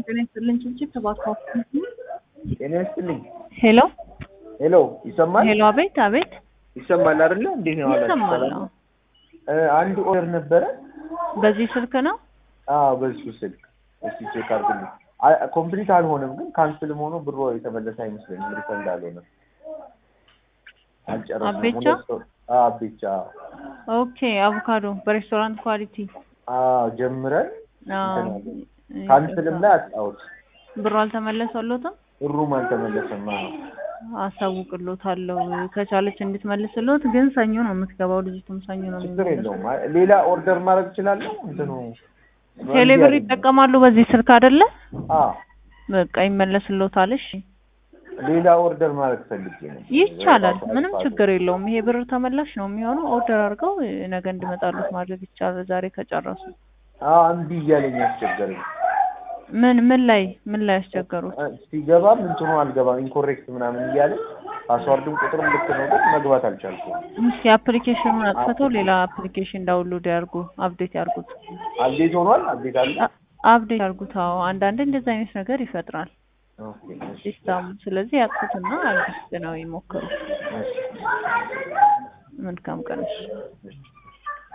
ጤና ይስጥልኝ ችንችት ተባካው ጤና ይስጥልኝ። ሄሎ ሄሎ ይሰማል? ሄሎ፣ አቤት አቤት፣ ይሰማል አይደለ? እንዴት ነው አላችሁ? ይሰማል። ሰላም? እ አንድ ኦርደር ነበረ። በዚህ ስልክ ነው። አዎ በሱ ስልክ እስቲ ቼክ አድርጉልኝ። ኮምፕሊት አልሆነም ግን ካንስልም ሆኖ ብሮ የተመለሰ አይመስለኝም። ሪፈንድ አልሆነም። አልጨረስንም። አቤቻ? ሁለት ሰው- አዎ አቤቻ። ኦኬ፣ አቮካዶ በሬስቶራንት ኳሊቲ። አዎ ጀምረን አዎ፣ እንትን ካንስልም ላይ አጣሁት። ብሩ አልተመለሰሎትም። ብሩም አልተመለሰም። አዎ አሳውቅሎታለሁ ከቻለች እንድትመልስሎት። ግን ሰኞ ነው የምትገባው ልጅቱም ሰኞ ነው ችግር የምትመለሰው። የለውም። አይ፣ ሌላ ኦርደር ማድረግ እችላለሁ። እንትኑ ቴሌብር ይጠቀማሉ በዚህ ስልክ አይደለ? አዎ በቃ ይመለስሎታል። እሺ ሌላ ኦርደር ማድረግ ፈልጌ ነው። ይቻላል። ምንም ችግር የለውም። ይሄ ብር ተመላሽ ነው የሚሆነው። ኦርደር አድርገው ነገ እንዲመጣሉት ማድረግ ይቻላል። ዛሬ ከጨረሱ አዎ እምቢ እያለኝ አስቸገረኝ። ምን ምን ላይ ምን ላይ ያስቸገሩት? እ ሲገባም እንትኑ አልገባም ኢንኮሬክት ምናምን እያለ ፓስዋርድም ቁጥርም ልክ ነው ግን መግባት አልቻልኩም። እስኪ አፕሊኬሽኑን አጥፍተው ሌላ አፕሊኬሽን ዳውንሎድ ያርጉ፣ አፕዴት ያርጉት። አፕዴት ሆኗል። አፕዴት አለ። አ- አፕዴት ያርጉት። አዎ አንዳንዴ እንደዚህ አይነት ነገር ይፈጥራል ኦኬ እሺ፣ ሲስተሙ። ስለዚህ ያጥፉትና አዲስ ነው ይሞክሩ። እሺ፣ መልካም ቀን። እሺ። እሺ።